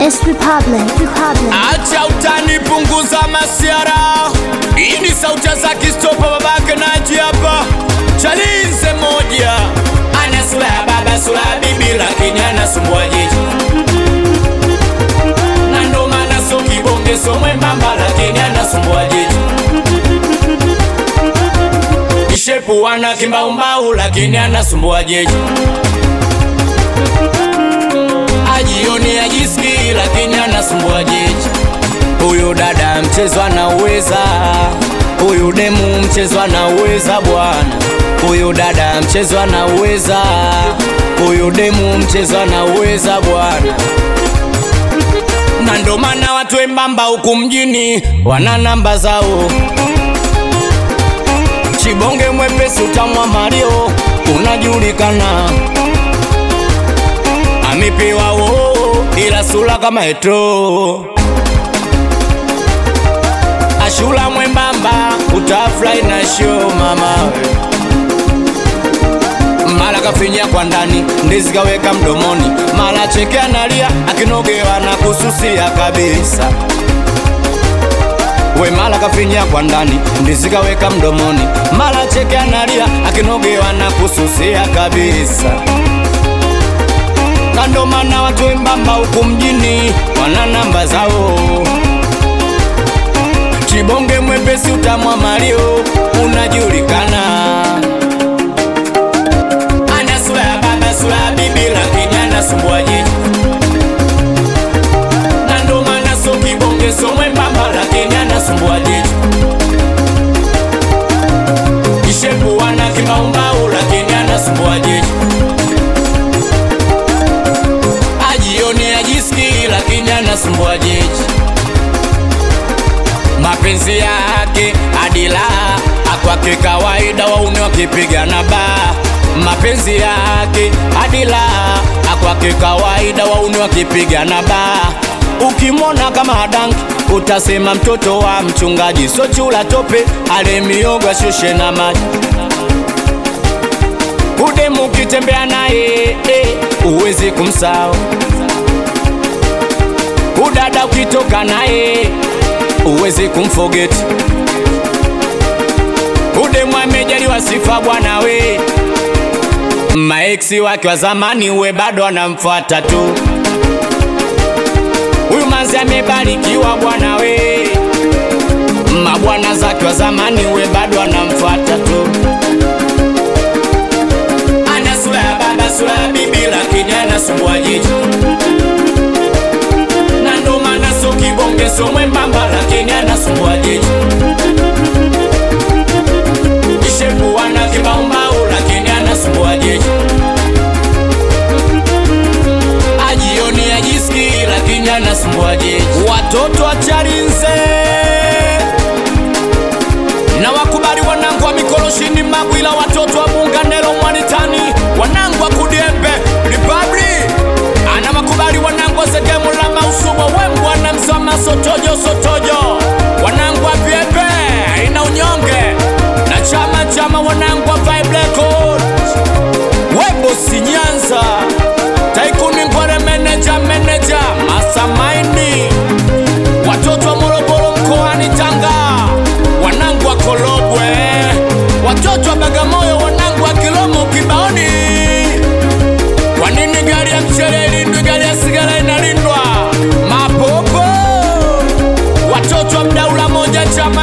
It's Republic, Republic. Acha utani, punguza masiara. Hii ni sauti za kistopa, babake naji hapa. Chalinze moja ana sura ya baba, sura ya bibi, lakini anasumbua jiji, na ndo maana so kibonge, so mwembamba, lakini anasumbua jiji. Kishepu wana kimbaumbau, lakini anasumbua jiji. Ajioni ajisikii, lakini anasumbua jiji. Huyu dada mchezo anauweza, huyu demu mchezo anauweza bwana. Huyu dada mchezo anauweza, huyu demu mchezo anauweza bwana. Na ndo maana watu wembamba huku mjini wana namba zao. Chibonge mwepesi utamwa Mario unajulikana, amepewa wo ila sura kama etro ashula mwembamba utafurahi na show mama mara kafinya kwa ndani ndizi kaweka mdomoni mara cheke analia akinogewa na kususia kabisa we mara kafinya kwa ndani ndizi kaweka mdomoni mara cheke analia akinogewa na kususia kabisa na ndo maana watu wembamba huku mjini wana namba zao Chibonge mwepesi utamwa Mario unajulikana, ana sura ya baba, sura ya bibi, lakini anasumbua jiji, na ndo maana so kibonge, so mwembamba, lakini anasumbua jiji. Kishepu wana kimbaumbau, lakini anasumbua jiji. Ajioni ajisikii, lakini anasumbua jiji mapenzi yake adila akwake kawaida, wauni wakipigana ba mapenzi yake adila akwake kawaida, wauni wakipigana ba ukimwona kama danki utasema mtoto wa mchungaji, so chula tope ale miogo ashushe na maji udemu ukitembea naye eh, uwezi kumsahau udada ukitoka naye uwezi kumforget udemu amejaliwa sifa bwana we maeksi wake wa zamani we bado anamfuata tu huyu manzi amebarikiwa bwana we mabwana zake wa zamani we bado anamfuata tu ana sura ya baba sura ya bibi lakini anasumbua jiji na ndo maana so kibonge so mwembamba lakini anasumbua jiji kishepu wana kimbaumbau lakini anasumbua jiji ajioni ajisikii lakini anasumbua jiji watoto wa Chalinze na wakubali wanangu wa mikoroshini Magwila, watoto wa Bunganelo Mwanitani, wanangu wa Kudiembe Republic ana wakubali wanangu wa Segemu la Mausumo Wembwa na Msoma Sotojo Sotojo, wanangu wa Vyepe ina unyonge na chama chama, wanangu wa Vibe Records Webo Sinyanza Taikuni Ngware meneja meneja Masamaini watoto wa Morogoro mkoani Tanga, wanangu wa Korogwe, watoto wa Bagamoyo, wanangu wa Kilomo Kibaoni. Kwa nini gari ya mchele ilindwi, gari ya sigara inalindwa? Mapopo, watoto wa Mdaula moja chama